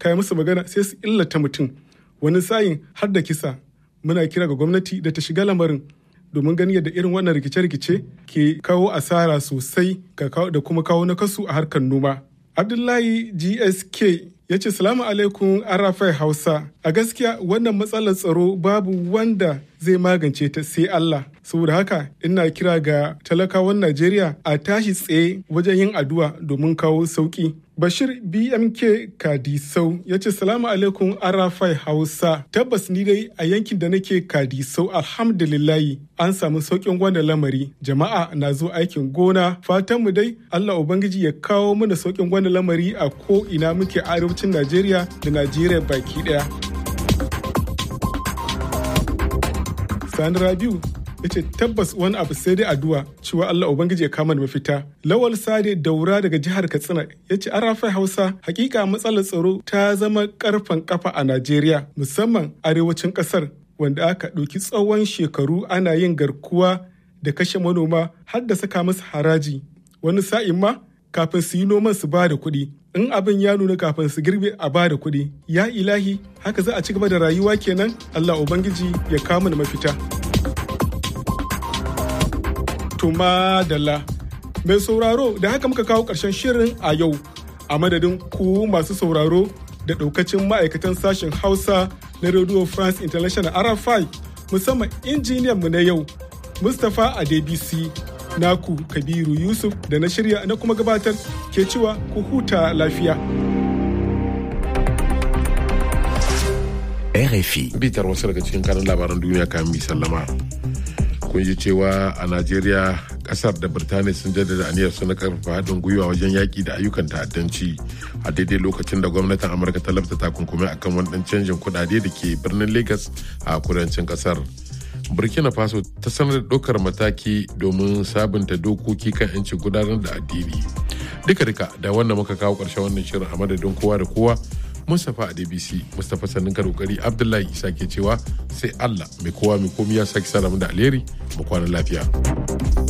kai musu magana sai su illata mutum wani sayin har da kisa muna kira ga gwamnati da ta shiga lamarin domin ganin yadda irin wannan rikice-rikice ke kawo asara sosai da kuma kawo nakasu a harkar noma. Abdullahi GSK ya ce salamu alaikum arafai hausa a gaskiya wannan matsalar tsaro babu wanda zai magance ta sai Allah saboda haka ina kira ga talakawan Najeriya a tashi tsaye wajen yin addu'a domin kawo sauki Bashir BMK Kadisau ya ce salamu alaikum arafai hausa tabbas ni dai a yankin da nake Kadisau alhamdulillahi an samu saukin wannan lamari jama'a na zo aikin gona fatanmu dai Allah Ubangiji ya kawo mana saukin wannan lamari a ko ina muke arewacin Najeriya da Najeriya baki daya. Sani Rabiu ya ce tabbas wani abu sai dai addu'a cewa Allah Ubangiji ya kama da mafita. Lawal Sade Daura daga jihar Katsina ya ce arafai Hausa hakika matsalar tsaro ta zama karfan kafa a Najeriya musamman arewacin kasar wanda aka ɗauki tsawon shekaru ana yin garkuwa da kashe manoma har da saka musu haraji wani sa'in ma kafin su yi noman su ba da kuɗi in abin ya nuna kafin su girbe a ba da kuɗi ya ilahi haka za a ci gaba da rayuwa kenan Allah Ubangiji ya kama da mafita. Tuma Dalla mai sauraro da haka muka kawo ƙarshen shirin a yau a madadin ku masu sauraro da ɗaukacin ma'aikatan sashen Hausa na Radio France International RFI musamman injiniyan mu na yau Mustapha Adebisi naku Kabiru Yusuf da na shirya na kuma gabatar ke cewa ku huta lafiya. RFI. Bitar wasu daga cikin kanin labaran duniya kamin mi sallama. Kun ji cewa a Najeriya kasar da Birtaniya sun jaddada aniyar su na karfafa haɗin gwiwa wajen yaƙi da ayyukan ta'addanci a daidai lokacin da gwamnatin Amurka ta lafta takunkumi akan wani ɗan canjin kuɗaɗe da ke birnin Lagos a kudancin ƙasar. burkina faso ta sanar da ɗaukar mataki domin sabunta dokoki kan 'yancin gudanar da addini duka duka da wannan muka kawo ƙarshen wannan shirin a madadin kowa da kowa mustapha a dbc mustapha sannin kokari abdullahi isa ke cewa sai allah mai kowa mai komi ya sake sa da alheri mu kwana lafiya